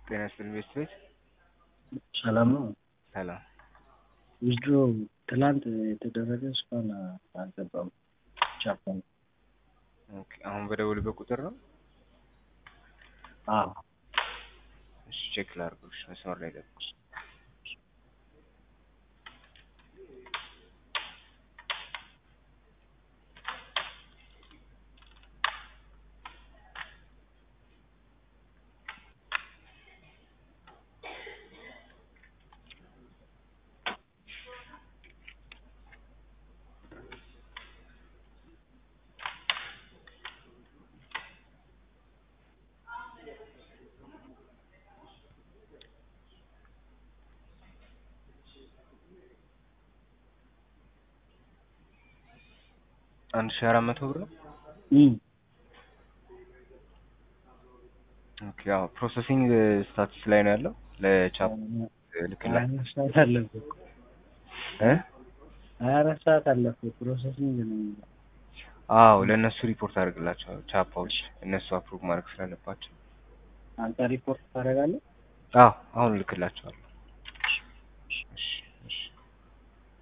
ጤና ይስጥልኝ ቤተሰቦች ሰላም ነው። ሰላም ዊዝድሮ ትላንት የተደረገ እስካሁን አልገባም። ቻፓን ኦኬ አሁን በደውልበት ቁጥር ነው አዎ እሺ ቼክ ላድርግልሽ መስመር ላይ ጠብቁ አንድ ሺህ አራት መቶ ብር ነው እም ኦኬ ያው ፕሮሰሲንግ ስታትስ ላይ ነው ያለው ለቻፕ ልክላ ሀያ አራት ሰዓት አለፈ እኮ እ ሀያ አራት ሰዓት አለፈ ፕሮሰሲንግ ነው የሚለው። አዎ ለእነሱ ሪፖርት አድርግላቸዋለሁ ቻፓዎች እነሱ አፕሩቭ ማድረግ ስላለባቸው አንተ ሪፖርት ታደርጋለህ? አዎ አሁን ልክላቸዋለሁ